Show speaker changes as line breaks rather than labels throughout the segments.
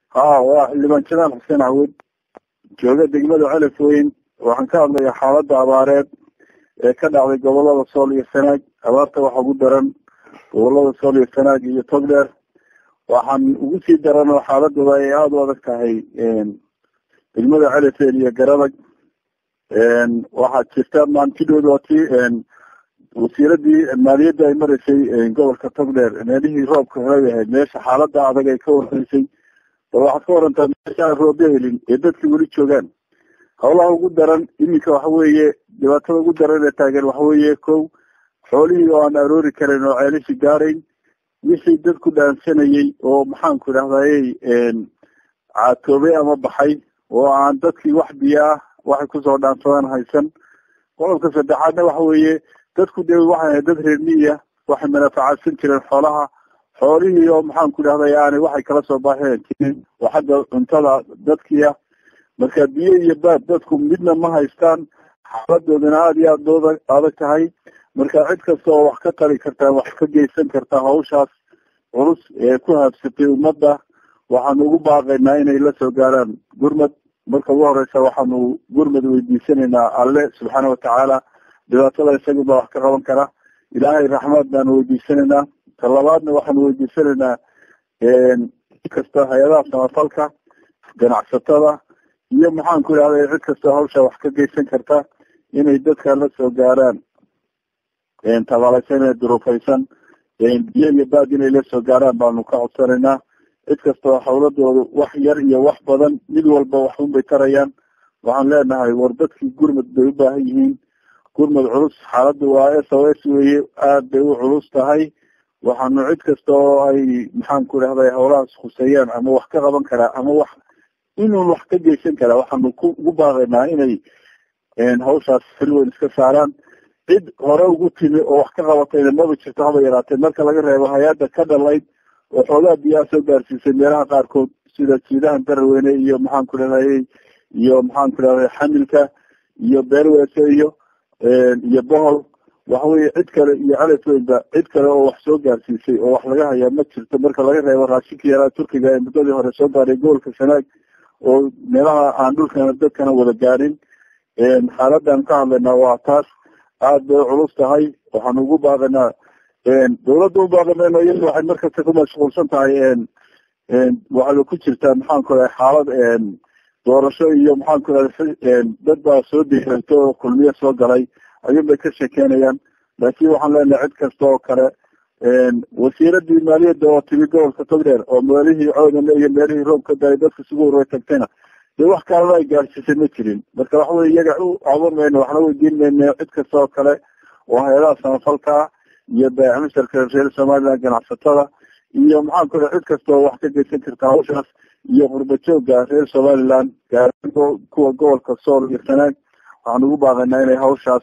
ha waa xildhibaan jamaal xuseen cawud jooga degmada celif weyn waxaan ka hadlayaa xaalada abaareed ee ka dhacday gobolada sool iyo sanaag abaarta waxa ugu daran gobolada sool iyo sanaag iyo togdheer waxaan ugu sii daran oo xaaladooda ay aada u adag tahay degmada celifeen iyo garadag waxaa jirta maantidhooda waa ti wasiiradii maaliyadda ay maraysay gobolka togdheer meelihii roobka helay ahayd meesha xaalada adag ay ka warreysay bal waxaad ka warantaa meesha aan rooba helin ee dadkii weli joogaan hawlaha ugu daran iminka waxa weeye dhibaatada ugu daran ee taagan waxa weeye kow xoolihii oo aan aroori karin oo ceelishi gaarayn wixii dadku dhaansanayey oo maxaanku idhahdaye caatoobay ama baxay oo aan dadkii wax biyo ah waxay kusoo dhaansadaan haysan qodobka saddexaadna waxa weeye dadku dee waxay dad reer miya waxay manaafacaadsan jireen xoolaha xoolihii oo maxaanku idhahday aanay waxay kala soo baxeen jirin oo xagga cuntada dadkiia marka biyo iyo baad dadku midna ma haystaan xaaladoodana aada iyo aada dooda adag tahay marka cid kasta oo wax ka tari kartaa wax ka geysan kartaa hawshaas culus ee ku haabsatay ummadda waxaanu ugu baaqaynaa inay la soo gaaraan gurmad marka ugu horeysa waxaanu gurmad weydiisanaynaa alle subxaana watacaala dhibaatada isaguba wax ka qaban kara ilaahay raxmaad baanu weydiisanaynaa talabaadna waxaanu weydiisanaynaa kasta hay-adaha samafalka ganacsatada iyo maxaanku idhahday cid kasta hawsha wax ka geysan karta inay dadka la soo gaaraan tabalaysan ee durufaysan biyo iyo baad inay la soo gaaraan baanu ka codsanaynaa cid kastao hawladoodu wax yar iyo wax badan mid walba waxun bay tarayaan waxaan leenahay war dadkii gurmad bay u baahan yihiin gurmad culus xaaladda waa s o s weye aada bay u culus tahay waxaanu cid kasta oo ay maxaanku idhahday hawlahaas khuseeyaan ama wax ka qaban karaa ama wax inuun wax ka geysan karaa waxaanu ku ugu baaqaynaa inay hawshaas xil weyn iska saaraan cid hore ugu timi oo wax ka qabatayna maba jirto haba yaraatee marka laga reebo hay-adda ka dhalayd oo xoogaa biyaha soo gaarsiisay meelaha qaarkood sida jiidahan daraweyne iyo maxaanku idhahday iyo maxaanku idhahday xamilka iyo beerwese iyo iyo bohol waxaweye cid kale iyo celef weynba cid kale oo wax soo gaarsiisay oo wax laga hayaa ma jirto marka laga reebo raashinka yaraa turkiga ee muddadii hore soo gaaray gobolka sanaag oo meelaha aan dhulkana dadkana wada gaarin xaaladan ka hadlaynaa waa taas aada bay culus tahay waxaanu ugu baaqaynaa dawladda u baaqamayno iyada waxay markasta ku mashquulsan tahay waxayba ku jirtaa maxaanku irahay xaalad doorasho iyo maxaanku irahay dad baa soo deerto oo kulmiye soo galay ayuun bay ka sheekeynayaan laakiin waxaan leenahay cid kasta oo kale wasiiradii maaliyadda oo timi gobolka togdheer oo meelihii coodane iyo meelihii roob ka daray dadka isugu horey tagtayna dee wax kalena ay gaarsiisay ma jirin marka waxa weye iyaga u caban mayno waxna weydiin mayno cid kasta oo kale oo hay-adaha samafalka iyo baacimisharka reer somaliland ganacsatada iyo maxaanku ira cid kasta oo wax ka geysan karta hawshaas iyo qurbajooga reer somaliland gaaraan kuwa gobolka sool iyo sanaag waxaan ugu baaqaynaa inay hawshaas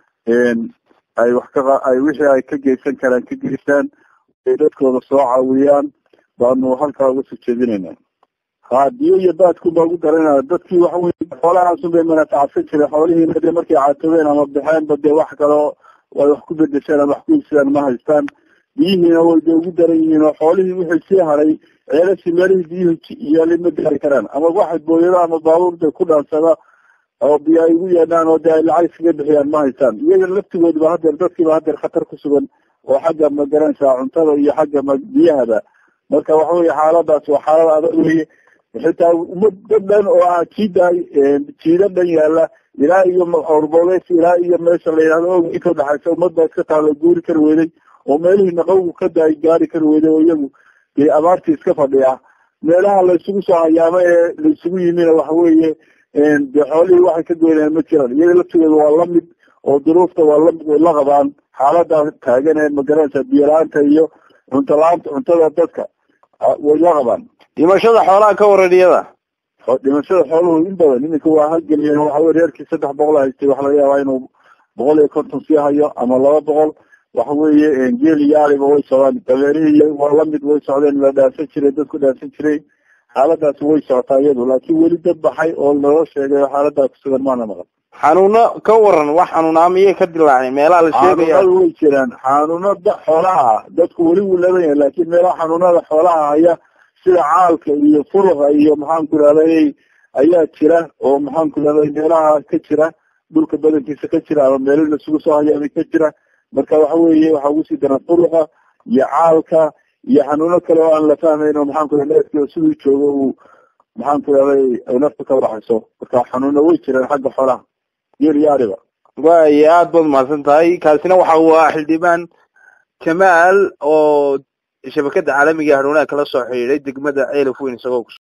ay wax ka ay wixii ay ka geysan karaan ka geystaan ay dadkooda soo caawiyaan baanu halkaa uga soo jeedinayna ha biyo iyo baadku baa ugu daranaya dadkii waxa wey xoolahaasun bay manafacadsan jireen xoolihiina dee markay caatobeen ama baxeenba dee wax kaleo ay wax ku bedesheen ama wax ku iibsadaan ma haystaan biyihiina way bay ugu daran yihiin oo xoolihii wixii sii haray ceelashii meelihii biyuhu yaalay ma gaari karaan ama waxay booyada ama baabuurda ku dhaansada oo biyo ay ugu yeedhaan oo dee ay lacag iskaga bixiyaan ma haystaan iyaga laftigoodba hadeer dadkiiba hadeer khatar ku sugan oo xagga ma garanaysaa cuntada iyo xagga ma biyahaba marka waxa weye xaaladaas waa xaalad adag weye xitaa ummad dad dhan oo ah jiidaay jiida dhan yaala ilaa iyo orboleys ilaa iyo meesha la yihahdo og inka udhaxaysa ummad baa iska taalo guuri kari weyday oo meelihii naqawgu ka daay gaari kari weyday oo iyagu dee abaartii iska fadhiya meelaha laysugu soo hayaamo ee laysugu yimina waxa weeye dee xoolihii waxay ka goynayaan ma jiraan iyaga laftigooda waa lamid oo duruufta waa lamid way la qabaan xaalada taagan ee magaranaysa biyo la-aanta iyo cunto la-aanta cuntada dadka way la qabaan
dhimashada xoolaha ka waran iyada
dhimashada xooluhu in badan iminka waa halgeliyeen waxawey reerkii saddex boqol haystay waxa laga yaabaa inuu boqol iyo konton sii hayo ama laba boqol waxa weeye geel iyo ariba way socdaan dameerihii waa lamid way socdeen la dhaansan jiray dadku dhaansan jiray xaaladaasi way socotaa iyadu laakiin weli dad baxay oo naloo sheegay xaaladaa kusugan maana maqan
xanuuno ka waran wax xanuunaa miyay ka dilaaceen meelaha la sheegaya
xanuunada way jiraan xanuunada xoolaha ah dadku weli wuu laban yahay laakiin meelaha xanuunada xoolaha haya sida caalka iyo fuluqa iyo maxaanku idhahday ayaa jira oo maxaanku idhahday meelaha ka jira dhulka badankiisa ka jira ama meelo lasugu soo hayaamay ka jira marka waxa weeye waxaa ugu sii daran fuluqa iyo caalka iyo xanuuno kale oo aan la fahmayn oo maxaanku ida neefkii siduu joogo uu maxaanku idhahday ay nafta ka baxayso marka xanuuno way jiraan xagga xoolaha geel iyo ariba
waay aad baad mahadsan tahay kaasina waxa uu ah xildhibaan jamaal oo shabakada caalamiga hanuunaha kala soo xidhiiday degmada ceelaf weyn isagoo